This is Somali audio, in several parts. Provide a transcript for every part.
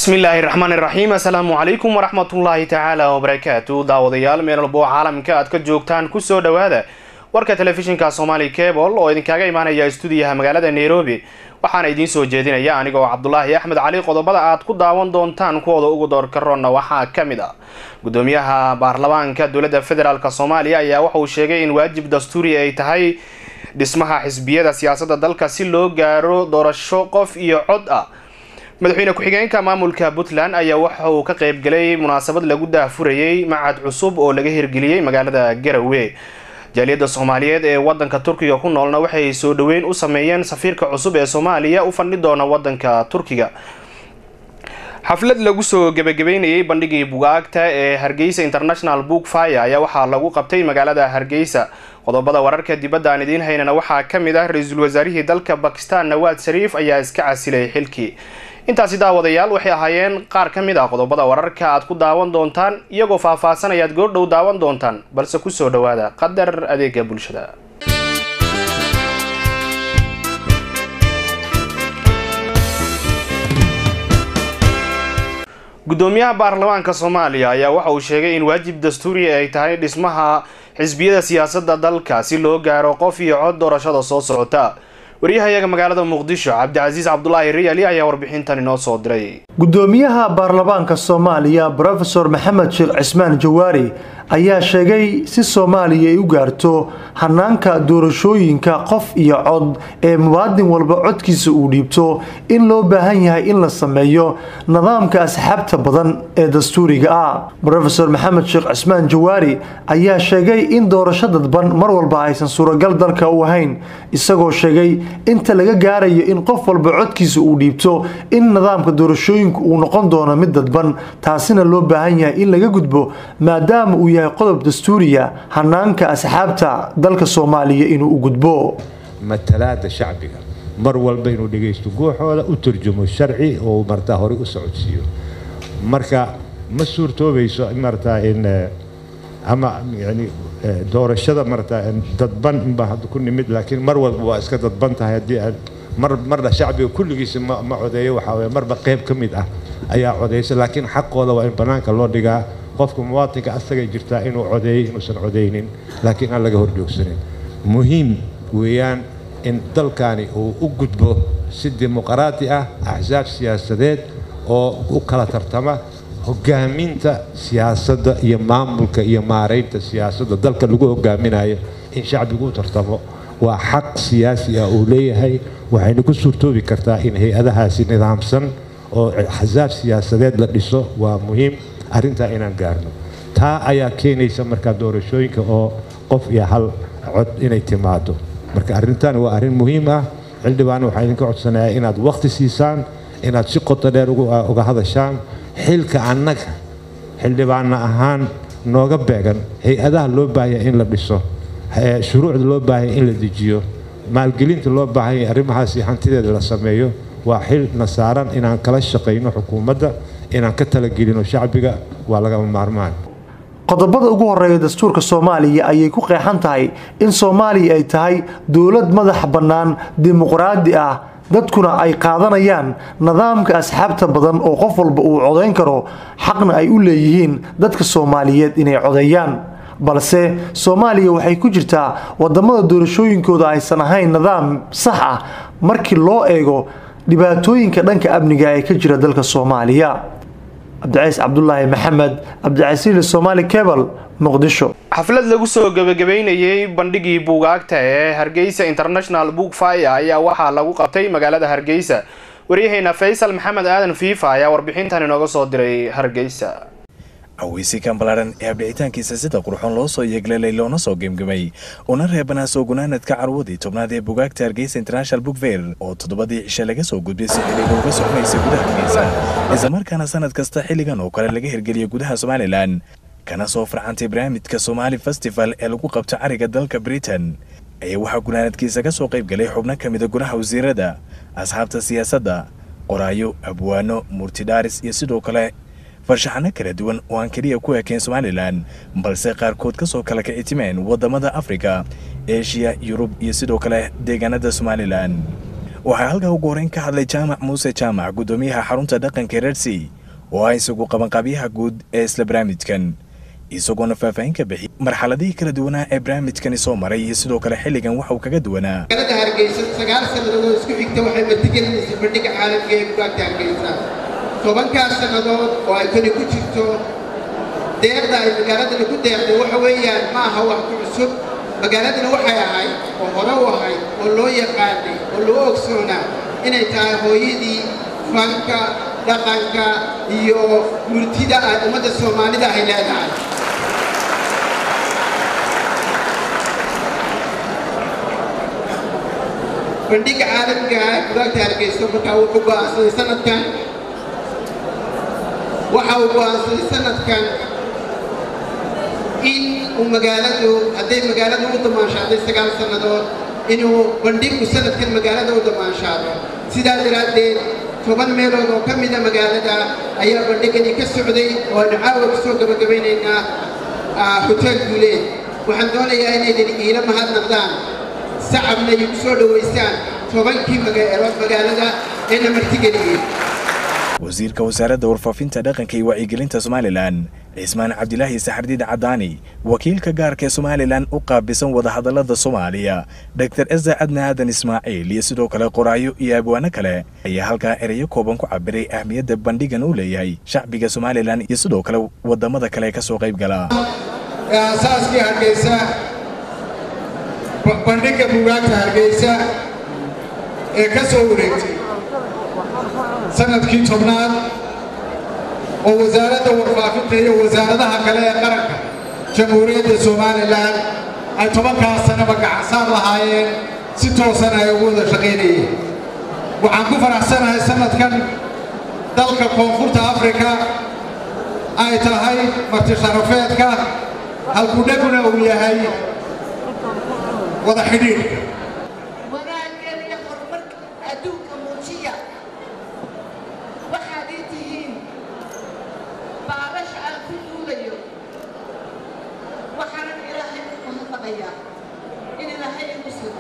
bismillaahi raxmaani raxiim assalaamu calaykum waraxmatullaahi tacaala wabarakaatu daawadayaal meel walbo caalamka aad ka joogtaan kusoo dhowaada warka telefishinka somaali cable oo idinkaaga imaanaya stuudiyaha magaalada nairobi waxaana idiin soo jeedinaya anigoo cabdulaahi axmed cali qodobada aad ku daawan doontaan kuwooda ugu doorkarona waxaa ka mid ah gudoomiyaha baarlamaanka dowladda federaalk soomaaliya ayaa waxauu sheegay in waajib dastuuri ay tahay dhismaha xisbiyada siyaasadda dalka si loo gaaro doorasho qof iyo cod ah madaxweyne ku-xigeenka maamulka puntland ayaa waxa uu ka qeybgalay munaasabad lagu daahfurayay macad cusub oo laga hirgeliyey magaalada garowe jaaliyadda soomaaliyeed ee wadanka turkiga ku noolna waxay soo dhaweyn u sameeyeen safiirka cusub ee soomaaliya u fandhi doona wadanka turkiga xaflad lagu soo gebagabeynayay bandhigii bugaagta ee hargeysa international book fire ayaa waxaa lagu qabtay magaalada hargeysa qodobada wararka dibadda aan idiin haynana waxaa ka mid ah ra-iisul wasaarihii dalka bakistan nawaad shariif ayaa iska casilay xilkii intaasi daawadayaal waxay ahaayeen qaar ka mid ah qodobada wararka aad ku daawan doontaan iyagoo faah-faahsan ayaad goordhow daawan doontaan balse kusoo dhawaada qadar adeega bulshada gudoomiyaha baarlamaanka soomaaliya ayaa waxa uu sheegay in waajib dastuuri ay tahay dhismaha xisbiyada siyaasadda dalka si loo gaaro qof iyo cod doorashada soo socota waryahayaga magaalada muqdisho cabdicasiis cabdulaahi riyali ayaa warbixintan inoo soo diray gudoomiyaha baarlamaanka soomaaliya brofesor maxamed sheekh cismaan jawaari ayaa sheegay si soomaaliya ay u gaarto hanaanka doorashooyinka qof iyo cod ee muwaadin walba codkiisa uu dhiibto in loo baahan yahay in la sameeyo nidaamka asxaabta badan ee dastuuriga ah brofesor maxamed sheekh cismaan jawaari ayaa sheegay in doorasho dadban mar walba aysan suuragal dalka u ahayn isagoo sheegay inta laga gaarayo in qof walba codkiisa uu dhiibto in nidaamka doorashooyinku uu noqon doono mid dadban taasina loo baahan yahay in laga gudbo maadaama uu yahay qodob dastuuriya hanaanka asxaabta dalka soomaaliya inuu u gudbo matalaada shacbiga mar walba inuu dhegaysto guuxooda u turjumo sharci oo martaa horey u socodsiiyo marka ma suurtoobayso martaa in ama yani doorashada martaa dadban inbaa hadda ku nimid laakiin mar walba waa iska dadban tahay haddii mar marna shacbiga kulligiisa ma ma codeeyo waxaa weye marba qayb ka mid ah ayaa codeysa laakiin xaqooda waa in bannaanka loo dhigaa qofka muwaadinka asagay jirtaa inuu codeeyo inuusan codeynin laakiin aan laga horjoogsanin muhiim weeyaan in dalkani uu u gudbo si dimuqraati ah axsaab siyaasadeed oo u kala tartama hogaaminta siyaasadda iyo maamulka iyo maaraynta siyaasadda dalka lagu hogaaminayo in shacbigu u tartamo waa xaq siyaasi ah uu leeyahay waxayna ku suurtoobi kartaa in hay-adahaasi nidaamsan oo axsaab siyaasadeed la dhiso waa muhiim arrintaa inaan gaarno taa ayaa keenaysa markaa doorashooyinka oo qof iyo hal cod inay timaado marka arrintan waa arrin muhiim ah xildhibaana waxaa idinka codsanayaa inaad wakhti siisaan inaad si qoto dheer uga hadashaan xilka annaga xildhibaana ahaan nooga beegan hay-adaha loo baahaya in la dhiso shuruucda loo baahaya in la dejiyo maalgelinta loo baahanya arrimahaasi hantideeda la sameeyo waa xil na saaran inaan kala shaqayno xukuumadda inaan ka talagelino shacbiga waa lagama maarmaan qodobada ugu horeeya dastuurka soomaaliya ayay ku qeexan tahay in soomaaliya ay tahay dowlad madax bannaan dimuqraadi ah dadkuna ay qaadanayaan nidaamka asxaabta badan oo qof walba uu codayn karo xaqna ay u leeyihiin dadka soomaaliyeed inay codeeyaan balse soomaaliya waxay ku jirtaa wadamada doorashooyinkooda aysan ahayn nidaam sax ah markii loo eego dhibaatooyinka dhanka amniga ee ka jira dalka soomaaliya cabdicays cabdulaahi maxamed cabdicasiili somaali cebal muqdisho xaflad lagu soo gebagabeynayay bandhigii buugaagta ee hargeysa international book fire ayaa waxaa lagu qabtay magaalada hargeysa waryaheena faysal maxamed aadan fiifa ayaa warbixintan inooga soo diray hargeysa aweysikan ballaaran ee habdhicitaankiisa sida qurxoon loo soo yeeglalay loona soo gemgemay una reebanaa soo gunaanadka carwadii tobnaad ee bugaagta hargeysa international book fair oo toddobadii cishe laga soo gudbay si xiliga uga soconaysa gudaha hargeysa islamarkaana sanad kasta xilligan oo kale laga hirgeliya gudaha somalilan kana soo farcantay barnaamijka somaali festival ee lagu qabto cariga dalka britain ayaa waxaa gunaanadkiisa ka soo qayb galay xubno ka mida gudaha wasiirada asxaabta siyaasadda qoraayo abwaano murtidhaaris iyo sidoo kale farshaxano kala duwan oo aan keliya ku ekayn somalilan balse qaarkood ka soo kala kicitimeen waddamada afrika eshiya yurub iyo sidoo kale deegaanada somalilan waxaa halkaa ugu horeyn ka hadlay jaamac muuse jaamac guddoomiyaha xarunta dhaqanka reersey oo ah isagu qabanqaabyaha guud ee isla barnaamijkan isagoona faahfaahin ka bixiyay marxaladihii kala duwanaa ee barnaamijkani soo maray iyo sidoo kale xilligan waxa uu kaga duwanaa magaalada hargeysa sagaal sannadood oo isku xigta waxay martigelinaysa bandhiga caalamka ee bugaagta hargeysa tobankaas sannadood oo ay kani ku jirto deeqda ay magaaladana ku deeqday waxa weeyaan ma aha wax ku cusub magaaladana waxay ahayd oo hore u ahayd oo loo yaqaanay oo loo ogsoonaa inay tahay hooyadii fanka dhaqanka iyo murtida ay ummadda soomaalida ay leedahay bandhiga caalamka ah bugaagta hargeysa markaa wuxuu go'aansaday sanadkan waxa uu go'aansaday sanadkan in uu magaaladu hadday magaaladu u damaanshaadday sagaal sannadood inuu bandhigu sanadkan magaalada u damaanshaado sidaa daraaddeed toban meelood oo ka mida magaalada ayaa bandhigani ka socday oo aynu caawa ku soo gabagabaynaynaa hoteel guuleed waxaan doonayaa inaydan iila mahadnaqdaan sacabna igu soo dhowaystaan tobankii magaalood magaalada eena martigeliyey wasiirka wasaaradda warfaafinta dhaqanka iyo wacyigelinta somalilan cismaan cabdilaahi saxardiid cadaani wakiilka gaarka ee somalilan u qaabisan wadahadallada soomaaliya dor eza cadna aadan ismaaciil iyo sidoo kale qoraayo iyo abwaano kale ayaa halkaa ereyo kooban ku cabiray ahmiyadda bandhigan uu leeyahay shacbiga somalilan iyo sidoo kale wadamada kale ka soo qayb gala aasaaskii hargeysa bandhigga bugaagta hargeysa ee ka soo wareegtay sanadkii tobnaad oo wasaaradda warfaafinta iyo wasaaradaha kale ee qaranka jamhuuriyadda somalilan ay tobankaas sanaba gacansaar lahaayeen si toosan ay ugu wada shaqaynayeen waxaan ku faraxsanahay sanadkan dalka koonfurta afrika ay tahay marti sharafeedka halkudheguna uu yahay wada xidhiidh wanaageen iyo horumarka adduunka muujiya waxaad ii tihiin baalasha aan ku duulayo waxaanan ilaahay u mahadnaqayaa in ilaahay igu siro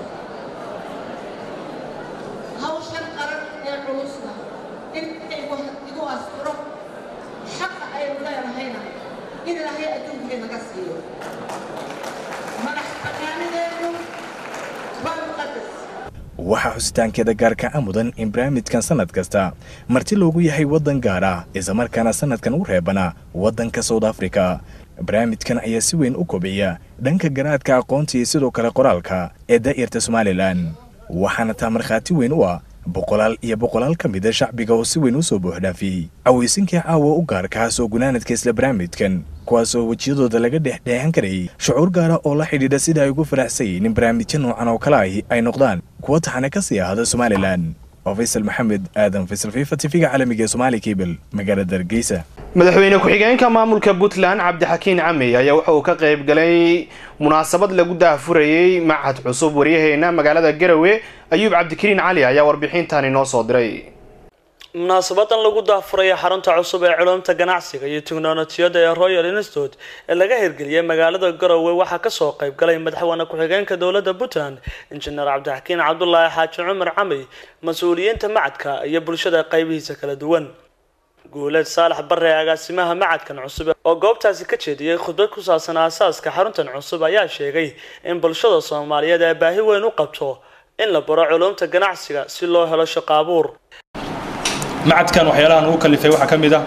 hawshan qaran ee culusna in igu asturo xaqa aynu leenahayna in ilaahay adduunkay naga siiyo madax banaanideenu waa muqadas waxaa xusitaankeeda gaarka a mudan in barnaamijkan sannad kasta marti loogu yahay waddan gaar ah islamarkaana sannadkan u reebana waddanka south africa barnaamijkan ayaa si weyn u kobciya dhanka garaadka aqoonta iyo sidoo kale qoraalka ee daa'irta somalilan waxaana taa markhaati weyn u ah boqolaal iyo boqolaal ka mida shacbiga oo si weyn u soo buuxdhaafiyey cawaysinkii caawa u gaarkaa soo gunaanadka isla barnaamijkan kuwaasoo wejiyadooda laga dhexdheexan karayay shucuur gaara oo la xidhiidha sida ay ugu faraxsayeen in barnaamijyo noocan oo kale ahi ay noqdaan kuwa taxane ka sii ahada somalilan oo faysal maxamed aadan faysal fifa tifiga caalamiga ee somaali kebel magaalada hargeysa madaxweyne ku-xigeenka maamulka puntland cabdixakiin camey ayaa waxa uu ka qayb galay munaasabad lagu daahfurayey machad cusub waryaheena magaalada garowe ayuub cabdikariin cali ayaa warbixintan inoo soo diray munaasabadan lagu daahfuraya xarunta cusub ee culumta ganacsiga iyo tiknolojiyadda ee royal institute ee laga hirgeliyay magaalada garowe waxaa kasoo qayb galay madaxweyne ku-xigeenka dowladda puntland injineer cabdixakiin cabdulaahi xaaji cumar camey mas-uuliyiinta macadka iyo bulshada qaybihiisa kala duwan guuleed saalax bare ee agaasimaha macadkan cusub oo goobtaasi ka jeediyey khudbad ku saabsan aasaaska xaruntan cusub ayaa sheegay in bulshada soomaaliyeed ay baahi weyn u qabto in la baro culumta ganacsiga si loo helo shaqo abuur macadkan waxyaalahan ugu kalifay waxaa ka mid ah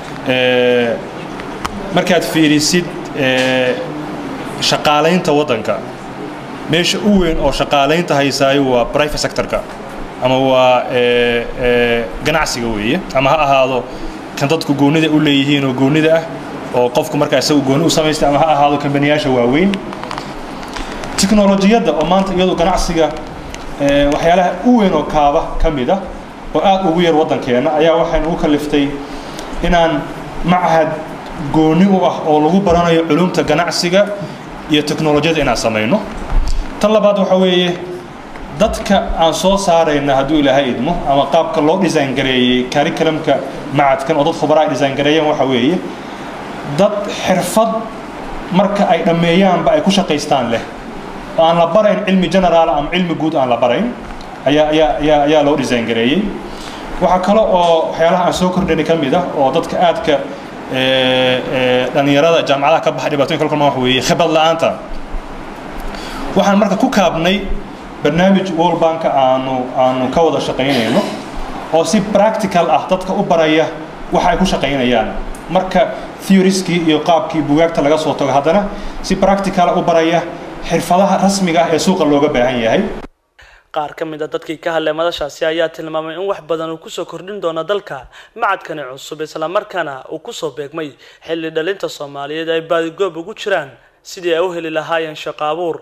markaad fiirisid shaqaalaynta waddanka meesha u weyn oo shaqaalaynta haysaayo waa private sectorka ama waa ganacsiga weeye ama ha ahaado kan dadku goonida u leeyihiin oo goonida ah oo qofku markaa isagu gooni u samaystay ama ha ahaado kambaniyaasha waaweyn tiknolojiyadda oo maanta iyadu ganacsiga waxyaalaha u weyn oo kaaba ka mid ah oo aad ugu yar waddankeenna ayaa waxaynu u kaliftay inaan machad gooni u ah oo lagu baranayo culumta ganacsiga iyo teknolojiyadda inaan samayno tan labaad waxa weeye dadka aan soo saarayna hadduu ilaahay idmo ama qaabka loo design gareeyey curriculumka macadkan oo dad khubaraa ay design gareeyeen waxa weeye dad xirfad marka ay dhammeeyaanba ay ku shaqaystaan leh oo aan la barayn cilmi generaal ama cilmi guud aan la barayn ayaa ayaa ayaa ayaa loo design gareeyey waxaa kale oo waxyaalaha aan soo kordhinay ka mid ah oo dadka aadka dhalinyarada jaamacadaha ka baxa dhibaatooyin kala kulmaan wax weeye khibrad la-aanta waxaan marka ku kaabnay barnaamij world bank aanu aanu ka wada shaqaynayno oo si practical ah dadka u baraya waxa ay ku shaqaynayaan marka theorieskii iyo qaabkii bugaagta laga soo tago haddana si practical u baraya xirfadaha rasmiga ah ee suuqa looga baahan yahay qaar ka mid a dadkii ka hadlay madashaasi ayaa tilmaamay in wax badan uu kusoo kordhin doono dalka macadkani cusub islamarkaana uu kusoo beegmay xilli dhalinta soomaaliyeed ay baadigoob ugu jiraan sidii ay u heli lahaayeen shaqo abuur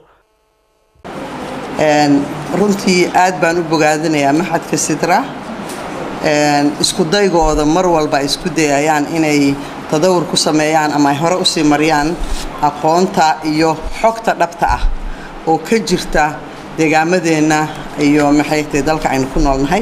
runtii aad baan u bogaadinayaa maxadka sidra isku daygooda mar walba ay isku dayayaan inay tadawur ku sameeyaan ama ay hore usii mariyaan aqoonta iyo xogta dhabta ah oo ka jirta deegaamadeenna iyo maxay tahay dalka aynu ku noolnahay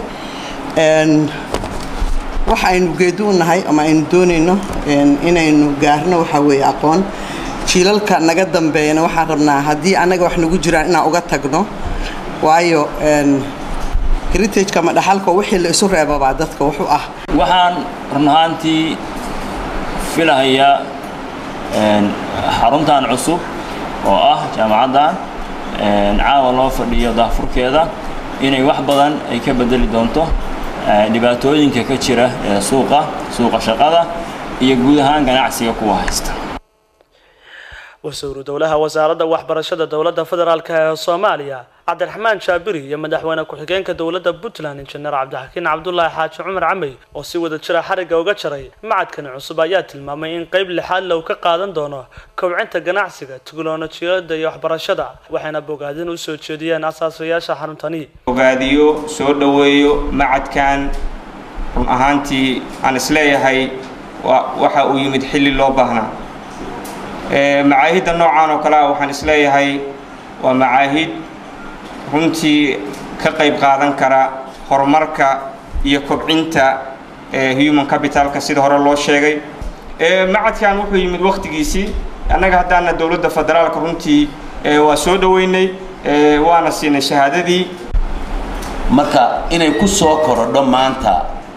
waxa aynu geedu u nahay ama aynu doonayno inaynu gaarno waxaa weeye aqoon jiilalka naga dambeeyana waxaan rabnaa haddii annaga wax nagu jiraan inaan uga tagno waayo heritage ama dhaxalka wixii la isu reebabaa dadka wuxuu ah waxaan run ahaantii filahayaa xaruntan cusub oo ah jaamacaddan caawa loo fadhiyo daafurkeeda inay wax badan ay ka bedeli doonto dhibaatooyinka ka jira ee suuqa suuqa shaqada iyo guud ahaan ganacsiga kuwa haysta wasiiru dowlaha wasaaradda waxbarashada dowladda federaalk ee soomaaliya cabdiraxmaan jaabiri iyo madaxweyne ku-xigeenka dowladda puntland injineer cabdixakiin cabdulaahi xaaji cumar camey oo si wada jira xarigga uga jaray macadkani cusub ayaa tilmaamay in qayb lixaad low ka qaadan doono kobcinta ganacsiga tiknolojiyada iyo waxbarashada waxayna bogaadin u soo jeediyeen asaasayaasha xaruntani bogaadiyo soo dhoweeyo macadkan run ahaantii aan isleeyahay waxa uu yimid xilli loo baahnaa macaahidda noocan oo kale ah waxaan isleeyahay waa macaahid runtii ka qayb qaadan kara horumarka iyo kobcinta human capitalka sida hore loo sheegay macadkan wuxuu yimid wakhtigiisii annaga haddaana dowladda federaalka runtii waa soo dhoweynay waana siinay shahaadadii marka inay ku soo korodho maanta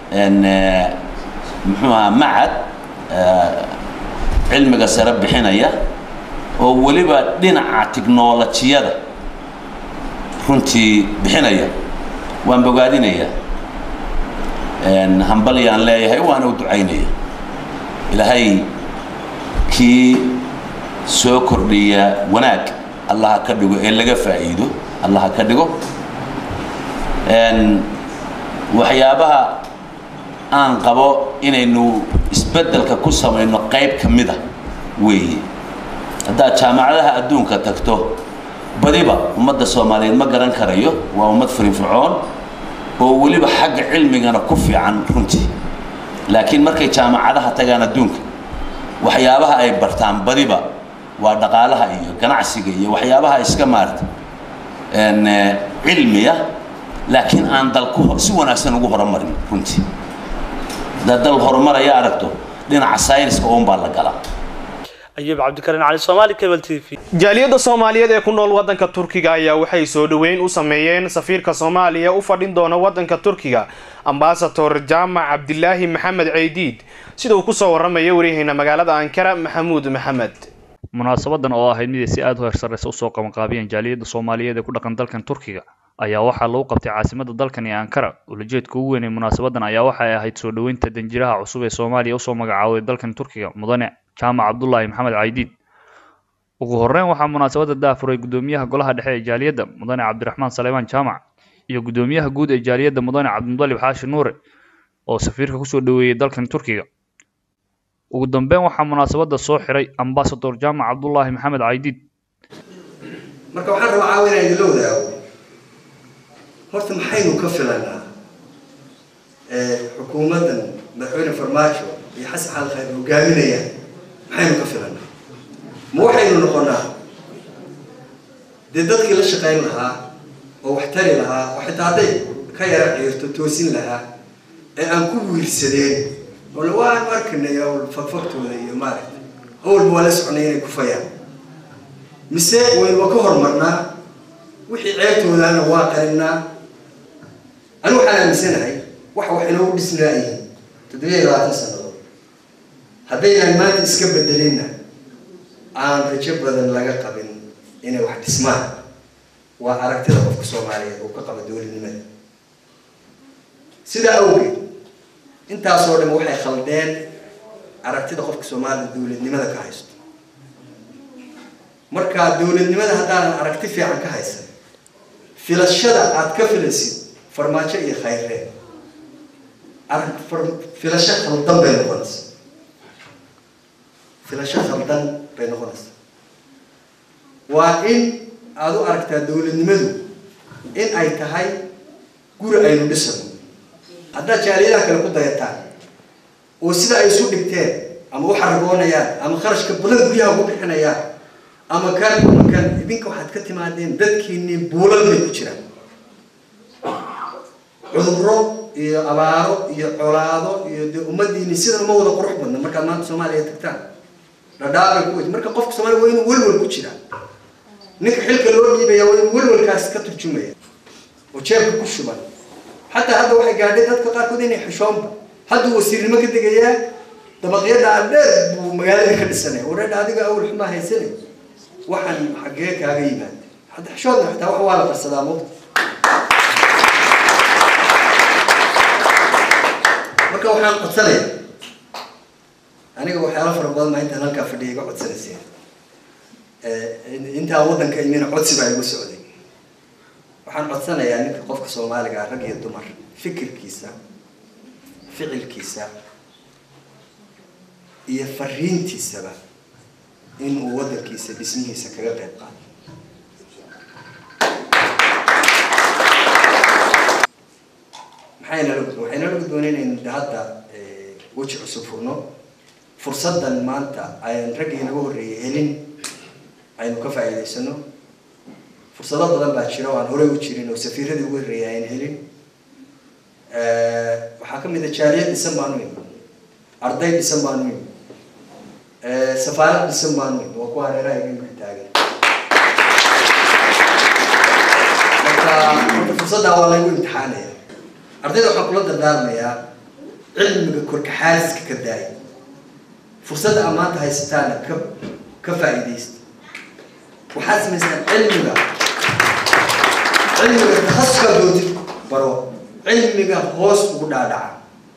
muxuu ahaa macad cilmiga sare bixinaya oo weliba dhinaca tiknolojiyada runtii bixinaya waan bogaadinaya hambalyaan leeyahay waana u ducaynaya ilaahay kii soo kordhiya wanaag allaha ka dhigo ee laga faa'iido allaha ka dhigo waxyaabaha aan qabo inaynu isbeddelka ku samayno qayb ka mida weeye haddaad jaamacadaha adduunka tagto badiba ummadda soomaaliyeed ma garan karayo waa ummad firinfircoon oo weliba xagga cilmigana ku fiican runtii laakiin markay jaamacadaha tagaan adduunka waxyaabaha ay bartaan badiba waa dhaqaalaha iyo ganacsiga iyo waxyaabaha iska maarta cilmiya laakiin aan dalku si wanaagsan ugu horumarin runtii haddaad dal horumaraya aragto dhinaca sayniska uun baa la galaa ayuub cabdikariin cali soomaali cable t v jaaliyadda soomaaliyeed ee ku nool waddanka turkiga ayaa waxay soo dhoweyn u sameeyeen safiirka soomaaliya u fadhin doona waddanka turkiga ambasador jaamac cabdilaahi maxamed ceydiid sida uu kusoo waramaya waryaheena magaalada ankara maxamuud maxamed munaasabadan oo ahayd mid ay si aada u heersarreysa usoo qabanqaabiyeen jaaliyadda soomaaliyeed ee ku dhaqan dalkan turkiga ayaa waxaa lagu qabtay caasimada dalkan ee ankara ulajeedka ugu weyn ee munaasabadan ayaa waxay ahayd soo dhoweynta danjiraha cusub ee soomaaliya usoo magacaabay dalkan turkiga mudane jaamac cabdulaahi maxamed caydiid ugu horeyn waxaa munaasabada daafuray gudoomiyaha golaha dhexe ee jaaliyadda mudane cabdiraxmaan saleymaan jaamac iyo gudoomiyaha guud ee jaaliyadda mudane cabdimudalib xaashi nuure oo safiirka kusoo dhoweeyey dalkan turkiga ugu dambeyn waxaa munaasabada soo xiray ambasador jaamac cabdulaahi maxamed caydiid marka waxaan rabaa caawa inaan idinla wadaago horta maxaynu ka filanaa xukuumaddan madaxweyne farmaajo iyo xasan xaal khayr hogaaminayaan maxaynu ka filanaa ma waxaynu noqonaa dee dadkii la shaqayn lahaa oo wax tari lahaa oo xitaa hadday ka yara ciirto toosin lahaa ee aan ku wiirsadeen oo waan arkanay awl fagfagtooda iyo maaragta awalba waa la soconay inay ku fayaan mise waynuba ka hormarnaa wixii ceebtoodana waa qarinaa anigu waxaan aaminsanahay wax wax inoogu dhisnaayihiin toddobiya iyo labaatan sannadood haddaynaan maanta iska bedelinna aan rajo badan laga qabin inay wax dhismaan waa aragtida qofka soomaaliyeed uu ka qaba dowladnimada sidaa awgeed intaasoo dhan waxay khaldeen aragtida qofka soomaalida dowladnimada ka haysto marka dowladnimada haddaanan aragti fiican ka haysan filashada aad ka filaysid farmaajo iyo khayreen arag filasho khaldan bay noqonaysaa filasho khaldan bay noqonaysaa waa in aada u aragtaa dowladnimadu in ay tahay guri aynu dhisano haddaad jaaliyadaha kale ku dayataan oo sida ay isu dhigteen ama u xaragoonayaan ama kharashka badan guryaha ugu bixinayaan ama kan ama kan idinka waxaad ka timaadeen dadkiinii buulal bay ku jiraan cudurro iyo abaaro iyo colaado iyo dee ummadiini sidan uma wada qurux badna markaad maanta soomaaliya tagtaan dhadhaabay ku wed marka qofka soomaaliya waa inuu welwel ku jiraa ninka xilka loo dhiibaya waa inuu welwelkaas ka turjumaya oo jeebka ku shuban xataa hadda waxay gaadhay dadka qaarkood inay xishoonba hadduu wasiirnimo ka degayaa dabaqyada dheer buu magaalada ka dhisanaya wareedha adiga awal xumaa haysanay waxaan xaggee kaaga yimaada hadda xishoodna xitaa wax waa la qarsadaa moogta marka waxaan codsanaya aniga waxyaalo fara badan baa intaan halkaa fadhiya iga codsanayseen intaan waddanka imina codsi baa igu socday waxaan codsanayaa ninka qofka soomaaliga ah rag iyo dumar fikirkiisa ficilkiisa iyo fariintiisaba inuu waddankiisa dhismihiisa kaga qayb qaato maxaynala waxaynala gudboonaynayn hadda weji cusub furno fursaddan maanta ayan raggii inaga horreeyay helin aynu ka faa'iidaysano fursado badan baa jira oo aan horey u jirin oo safiiradii ugu horreeyay ayan helin waxaa ka mid a jaaliyad dhisan baanu imi arday dhisan baanu imi safaarad dhisan baanu imi waa kuwa hareeraha iganka taagan marka marka fursaddaa waa laygu imtixaanaya ardayda waxaan kula dardaarmayaa cilmiga korkaxaaliska ka daaya fursadda aad maanta haysataana ka ka faa'iidaysta waxaad samaysaan cilmiga cilmiga takhasuska dootid baro cilmiga hoos ugu dhaadhaca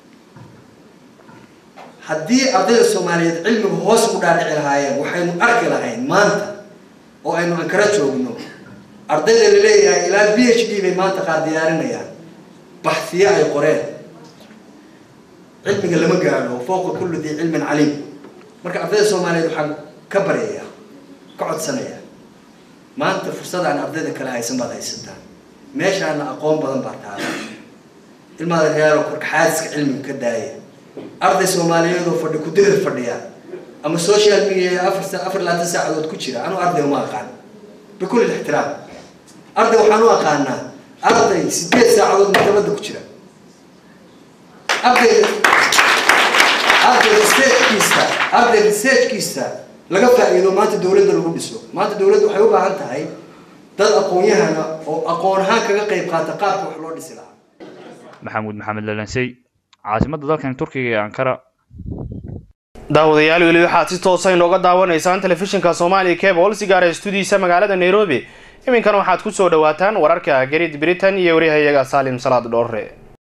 haddii ardayda soomaaliyeed cilmiga hoos ugu dhaadhici lahaayeen waxaynu arki lahayn maanta oo aynu ankara joogno ardayda la leeyahay ilaa b h d bay maanta qaar diyaarinayaan baxfiye ay qoreen cilmiga lama gaadho fooqa kulli dii cilmin caliim marka ardayda soomaaliyeed waxaan ka baryayaa ka codsanayaa maanta fursadaan ardayda kale haysan baad haysataan meeshaana aqoon badan baa taala ilmaada reyaalo korkaxaadiska cilmiga ka daaya arday soomaaliyeed oo fadhi kudirir fadhiya ama social media afar afar labaatan saacadood ku jira anuu arday uma aqaan bikulli ixtiraam arday waxaan u aqaanaa arday sideed saacadood maktabadda ku jira arday arday researchkiisa arday researchkiisa laga faa'iido maanta dowladda lagu dhiso maanta dowladda waxay u baahan tahay dad aqoon-yahana oo aqoon ahaan kaga qayb qaata qaabka wax loo dhisi lahaa maxamuud maxamed lalansey caasimadda dalkan turkiga ee ankara daawadayaal weli waxaad si toosa inooga daawanaysaan telefishinka soomaaliya cable si gaara stuudiisa magaalada nairobi iminkan waxaad ku soo dhawaataan wararka garid britain iyo wariyahayaga saalim salaad dhoorre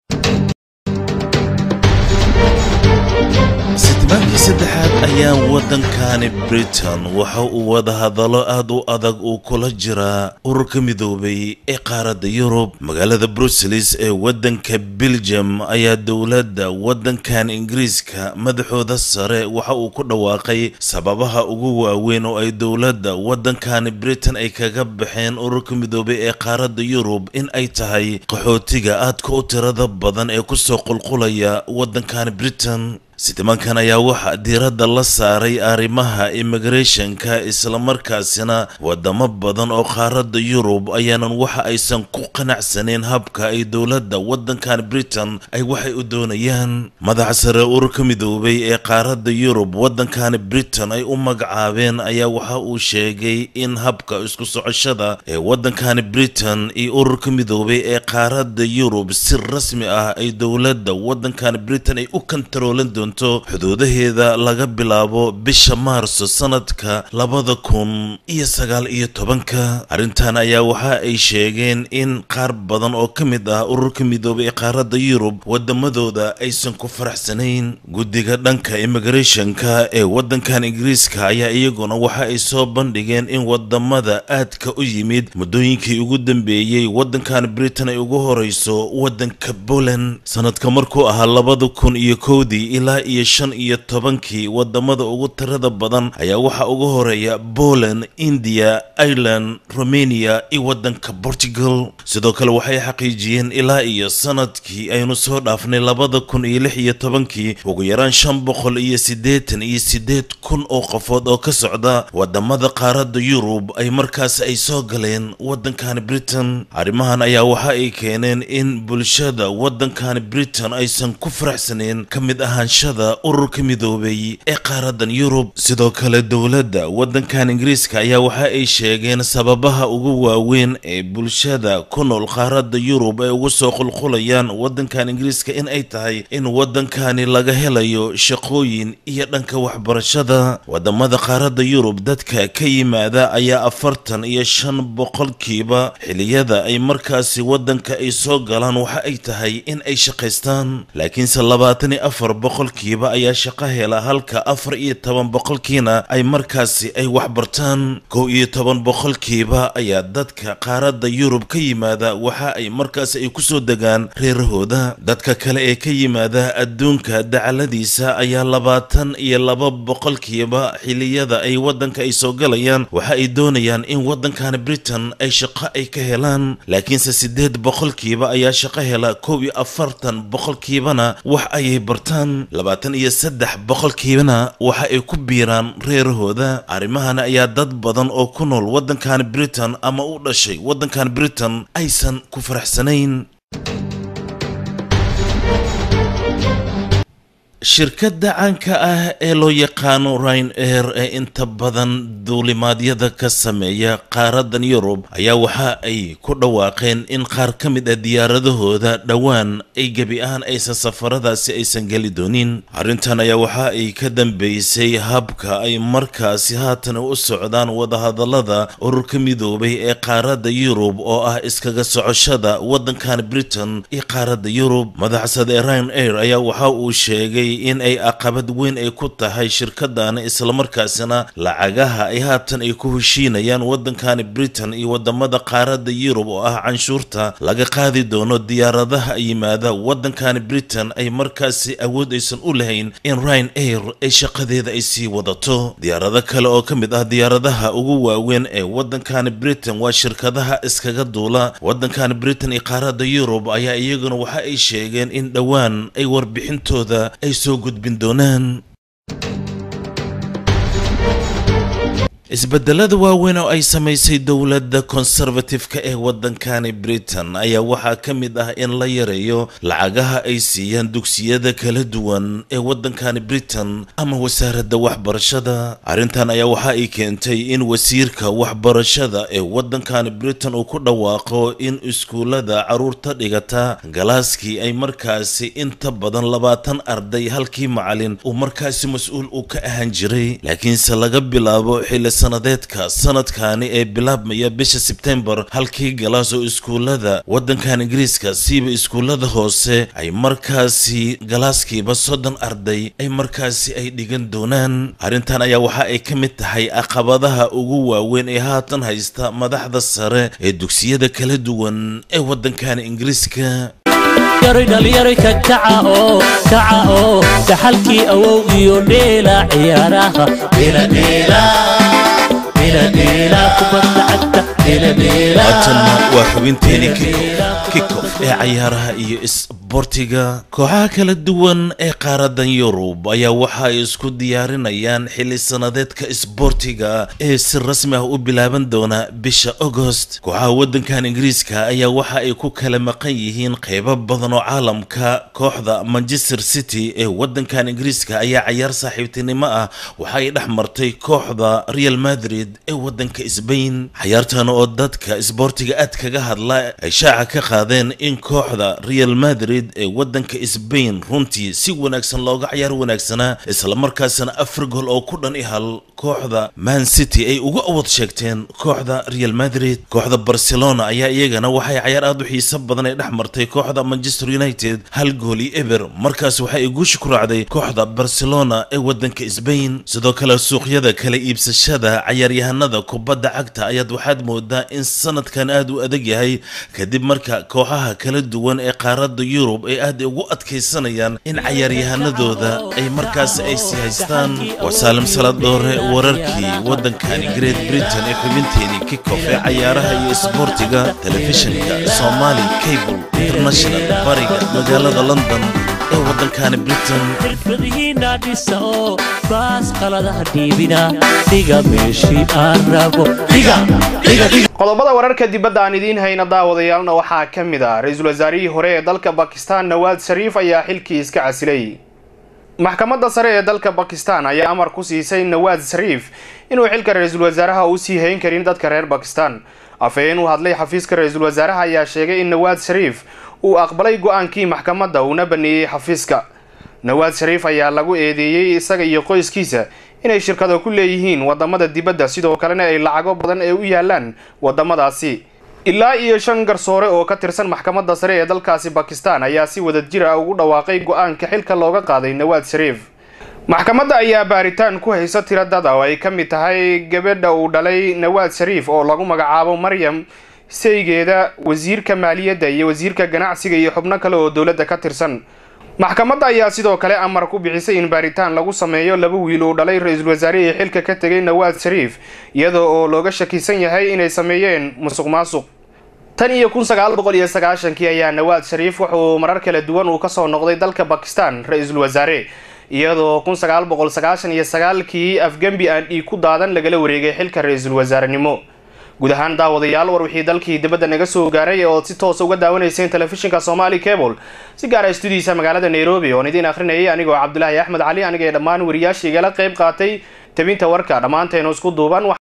sitmaankii saddexaad ayaa waddankani britain waxa uu wadahadallo aad u adag uu kula jiraa ururka midoobay ee qaaradda yurub magaalada bruseles ee waddanka belgium ayaa dowladda waddankan ingiriiska madaxooda sare waxa uu ku dhawaaqay sababaha ugu waaweyn oo ay dowladda waddankani britain ay kaga baxeen ururka midoobay ee qaaradda yurub in ay tahay qaxootiga aadka u tirada badan ee kusoo qulqulaya waddankani britain sitimankan ayaa waxaa diiradda la saaray arrimaha immigrationka islamarkaasina wadamo badan oo qaaradda yurub ayaanan waxa aysan ku qanacsaneyn habka ay dowladda waddankan britain ay waxay u doonayaan madaxa sare ururka midoobay ee qaaradda yurub waddankan britain ay u magacaabeen ayaa waxa uu sheegay in habka isku socoshada ee waddankan britain iyo ururka midoobay ee qaaradda yurub si rasmi ah ay dowladda waddankan britain ay u kantaroolan doonto xuduudaheeda laga bilaabo bisha maarso sanadka labada kun iyo sagaal iyo tobanka arrintan ayaa waxa ay sheegeen in qaar badan oo ka mid ah ururka midoobay ee qaaradda yurub wadamadooda aysan ku faraxsanayn guddiga dhanka immigrationka ee waddankan ingiriiska ayaa iyaguna waxa ay soo bandhigeen in wadamada aadka u yimid muddooyinkii ugu dambeeyey waddankan britain ay ugu horeyso waddanka poland sanadka markuu ahaa labada kun iyo kowdii ilaa iyo shan iyo tobankii wadamada ugu tirada badan ayaa waxaa ugu horeeya poland india ireland romania iyo waddanka portugal sidoo kale waxay xaqiijiyeen ilaa iyo sanadkii aynu soo dhaafnay labada kun iyo lix iyo tobankii ugu yaraan shan boqol iyo siddeetan iyo siddeed kun oo qofood oo ka socda wadamada qaaradda yurub ay markaas ay soo galeen waddankan britain arrimahan ayaa waxa ay keeneen in bulshada waddankan britain aysan ku faraxsaneen ka mid ahaanshada ururka midoobay ee qaaraddan yurub sidoo kale dowladda waddankan ingiriiska ayaa waxa ay sheegeen sababaha ugu waaweyn ee bulshada ku nool qaaradda yurub ay ugu soo qulqulayaan waddankan ingiriiska in ay tahay in waddankani laga helayo shaqooyin iyo dhanka waxbarashada wadamada qaaradda yurub dadka ka yimaada ayaa afartan iyo shan boqolkiiba xiliyada ay markaasi waddanka ay soo galaan waxa ay tahay in ay shaqaystaan laakiinse labaatan iyo afar boqolkiiba ayaa shaqo hela halka afar iyo toban boqolkiina ay markaasi ay waxbartaan kow iyo toban boqolkiiba ayaa dadka qaaradda yurub ka yimaada waxa ay markaasi ay kusoo degaan reerahooda dadka kale ee ka yimaada adduunka dacaladiisa ayaa labaatan iyo laba boqolkiiba xiliyada ay waddanka ay soo galayaan waxa ay doonayaan in waddankan britain ay shaqo ay ka helaan laakiinse siddeed boqolkiiba ayaa shaqo hela kow iyo afartan boqolkiibana wax ayay bartaan labaatan iyo saddex boqolkiibana waxa ay ku biiraan reerahooda arrimahan ayaa dad badan oo ku nool waddankan britain ama u dhashay waddankan britain aysan ku faraxsanayn shirkadda caanka ah ee loo yaqaano ryan air ee inta badan duulimaadyada ka sameeya qaaraddan yurub ayaa waxa ay ku dhawaaqeen in qaar ka mid ah diyaaradahooda dhowaan ay gebi ahaan aysan safaradaasi aysan geli doonin arrintan ayaa waxa ay ka dambeysay habka ay markaasi haatan u socdaan wadahadallada ururka midoobay ee qaaradda yurub oo ah iskaga socoshada waddankan britain iyo qaaradda yurub madaxsada ee ryan air ayaa waxa uu sheegay in ay aqabad weyn ay ku tahay shirkadan islamarkaasina lacagaha ay haatan ay ku heshiinayaan waddankani britain iyo wadamada qaaradda yurub oo ah canshuurta laga qaadi doono diyaaradaha yimaada waddankani britain ay markaasi awood aysan u lahayn in ryan air ay shaqadeeda ay sii wadato diyaarado kale oo ka mid ah diyaaradaha ugu waaweyn ee waddankani britain waa shirkadaha iskaga duula waddankani britain iyo qaaradda yurub ayaa iyaguna waxa ay sheegeen in dhowaan ay warbixintooda ay soo gudbin doonaan isbedelada waaweyn oo ay samaysay dowladda conservative-ka ee waddankani britain ayaa waxaa ka mid ah in la yareeyo lacagaha ay siiyaan dugsiyada kala duwan ee waddankani britain ama wasaaradda waxbarashada arrintan ayaa waxa ay keentay in wasiirka waxbarashada ee waddankani britain uu ku dhawaaqo in iskuullada caruurta dhigata galaaskii ay markaasi inta badan labaatan arday halkii macalin uu markaasi mas-uul uu ka ahaan jiray laakiinse laga bilaabo xilli sanadeedka sanadkani ee bilaabmaya bisha sebtembar halkii galaas oo iskuullada waddankan ingiriiska siiba iskuullada hoose ay markaasi galaaskiiba soddon arday ay markaasi ay dhigan doonaan arrintan ayaa waxa ay ka mid tahay caqabadaha ugu waaweyn ee haatan haysta madaxda sare ee dugsiyada kala duwan ee waddankan ingiriiska yaroy dhalinyaro ka kaca oo kaca oo dhaxalkii awow iyo dheela ciyaaraha dheela dheela haatanna waa xubinteeni kikof ee cayaaraha iyo isboortiga kooxaha kala duwan ee qaaradan yurub ayaa waxa ay isku diyaarinayaan xili sanadeedka isboortiga ee si rasmi ah u bilaaban doona bisha agost kooxaha wadankan ingiriiska ayaa waxa ay ku kala maqan yihiin qeybo badan oo caalamka kooxda manchester city ee wadankan ingiriiska ayaa cayaar saaxiibtinimo ah waxa ay dhex martay kooxda real madrid ee wadanka sbain cayaartan oo dadka isboortiga aad kaga hadla ay shaaca ka qaadeen in kooxda real madrid ee wadanka sbain runtii si wanaagsan looga cayaar wanaagsanaa islamarkaasna afar gool oo ku dhan i hal kooxda man city ay uga awad sheegteen kooxda real madrid kooxda barcelona ayaa iyagana waxay cayaar aad u xiiso badan ay dhex martay kooxda manchester united hal gool iyo eber markaas waxa ay guusha ku raacday kooxda barcelona ee wadanka sbain sidoo kale suuqyada kala iibsashada cayaaryahanada kubadda cagta ayaad waxaad moodaa in sanadkan aad u adag yahay kadib marka kooxaha kala duwan ee qaaradda yurub ay aad ugu adkaysanayaan in cayaaryahanadooda ay markaas ay sii haystaan waa saalim saladoore wararkii waddankani great britain ee xubinteedii kikof ee cayaaraha iyo isboortiga telefishinka somali cable international bariga magaalada london ee waddankani britain xirfadihiina dhisa oo baas qaladaha dhiibina dhiga meeshii aan rabo dhiga dhiga dhiga qodobada wararka dibadda aan idiin hayna daawadayaalna waxaa ka mid ah ra-iisul wasaarihii hore ee dalka bakistan nawaad shariif ayaa xilkii iska casilay maxkamadda sare ee dalka bakistan ayaa amar ku siisay nawaad shariif inuu xilka ra-iisul wasaaraha u sii hayn karin dadka reer bakistan afhayeen u hadlay xafiiska ra-iisul wasaaraha ayaa sheegay in nawaad shariif uu aqbalay go-aankii maxkamadda uuna baneeyey xafiiska nawaad shariif ayaa lagu eedeeyey isaga iyo qoyskiisa inay shirkado ku leeyihiin wadamada dibadda sidoo kalena ay lacago badan ee u yaalaan wadamadaasi ilaa iyo shan garsoore oo ka tirsan maxkamadda sare ee dalkaasi bakistan ayaa si wadajir ah ugu dhawaaqay go-aanka xilka looga qaaday nawaad shariif maxkamadda ayaa baaritaan ku haysa tiro dada oo ay ka mid tahay gabadha uu dhalay nawaad shariif oo lagu magacaabo maryam saygeeda wasiirka maaliyadda iyo wasiirka ganacsiga iyo xubno kale oo dowladda ka tirsan maxkamadda ayaa sidoo kale amar ku bixisay in baaritaan lagu sameeyo laba wiil uu dhalay ra-iisul wasaarihii xilka ka tegay nawaad shariif iyadoo oo looga shakisan yahay inay sameeyeen musuq maasuq tan iyo kun sagaal boqol iyo sagaashankii ayaa nawaad shariif wuxuu marar kala duwan uu kasoo noqday dalka bakistan ra-iisul wasaare iyadoo kun sagaal boqol sagaashan iyo sagaalkii afgembi aan dhiig ku daadan lagala wareegay xilka ra-iisul wasaarenimo guud ahaan daawadayaal war wixii dalkii dibadda naga soo gaaray ood si toosa uga daawanayseen telefishinka somali cable si gaara stuudiisa magaalada nairobi oon idiin akhrinayay anigoo cabdulaahi axmed cali aniga ee dhammaan wariyaasha igala qayb qaatay tabinta warka dhammaanteenu isku duuban